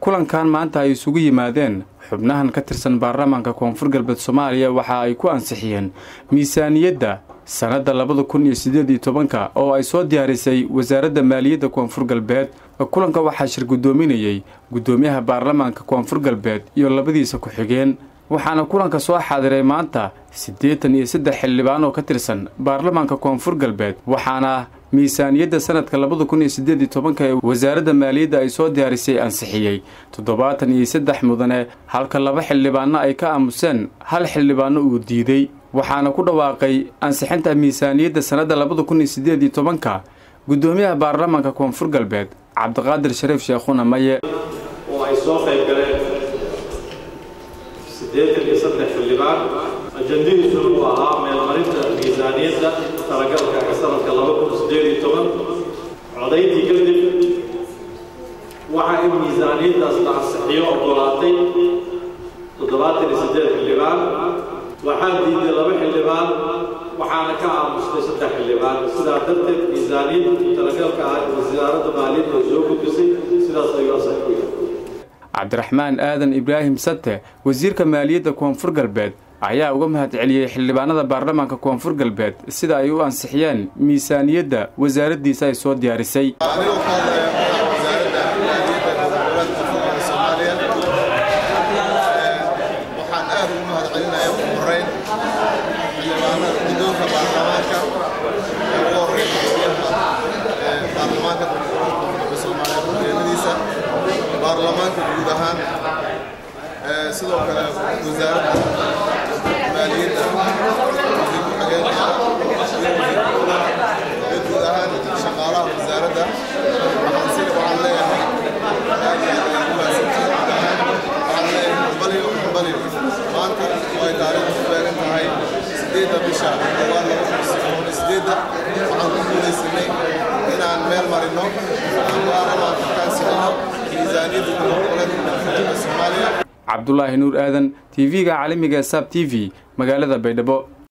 kulankan maanta ay isugu yimaadeen xubnahan ka tirsan baarlamaanka koonfur galbeed soomaaliya waxa ay ku ansixiyeen miisaaniyadda sannadda labada kun iyo siddeed iyo tobanka oo ay soo diyaarisay wasaaradda maaliyadda koonfur galbeed kulanka waxaa shir guddoominayey guddoomiyaha baarlamaanka koonfur galbeed iyo labadiisa ku-xigeen waxaana kulanka soo xaadiray maanta siddeetan iyo saddex xildhibaan oo ka tirsan baarlamaanka koonfur galbeed waxaana miisaaniyadda sanadka labada kun iyo siddeed iyo tobanka ee wasaaradda maaliyadda ay soo diyaarisay ansixiyey toddobaatan iyo saddex mudane halka laba xildhibaanno ay ka aamuseen hal xildhibaanno uu diiday waxaana ku dhawaaqay ansixinta miisaaniyadda sannadda labada kun iyo siddeed iyo tobanka guddoomiyaha baarlamaanka koonfur galbeed cabdiqaadir shariif sheekhuna maye oo ay soo qayb galeen siddeetan iyo saddex xildhibaan ajandadiisuna uu ahaa meelmarinta miisaaniyadda talagalka ee sanadka laba kun siddeed iyo toban codayntii kadib waxaa in miisaaniyaddaas la ansixiyo oggolaatay toddobaatan iyo siddeed xildhibaan waxaa diiday laba xildhibaan waxaana ka aamustay saddex xildhibaan sidaa darteed miisaaniyadda talagalka ah wasaaradda maaliyadda ay soo gudbisay sidaas ayuu asax ku yahay cabdiraxmaan aadan ibraahim sate wasiirka maaliyadda koonfur galbeed ayaa uga mahad celiyey xildhibaanada baarlamaanka koonfur galbeed sida ay u ansixiyeen miisaaniyadda wasaaraddiisa ay soo diyaarisay waxaan aad ugu mahad celinaya ugu horeyn xildhibaanada guddoonka baarlamaanka ee ugu horeyn baarlamaanka soomaaliya ujeedadiisa baarlamaanka guud ahaan sidoo kale wasaaradda maaliyadda wasiir ku-xigeenka iyo guud ahaan shaqaalaha wasaaradda waxaan si waxaan leeyahay aad iyo aad ayaan u mahadsantihiin guud ahaan waxaan leeyahay hambaliyo hambaliyo maanta oo ay taariikhdu ku beegan tahay sideedda bisha koowaad laba kun iyo sideedda waxaan ku guulaysanay inaan meel marino aan baarlamaanka kaansilino miisaaniyadda goboleedka soomaaliya cabdulaahi nuur aadan tv-ga caalamiga saab t v magaalada baydhabo